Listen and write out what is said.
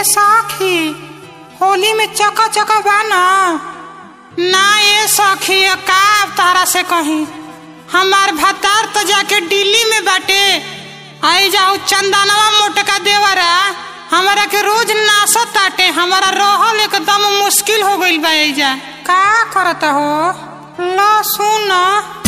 ए सखी होली में चका चका बा ना ना ए सखी का तारा से कहीं हमार भतार तो जाके दिल्ली में बाटे आई जाओ चंदनवा मोटका देवरा हमारा के रोज नासत ताटे हमारा रहल एकदम मुश्किल हो गइल बा एजा का करता हो लो सुन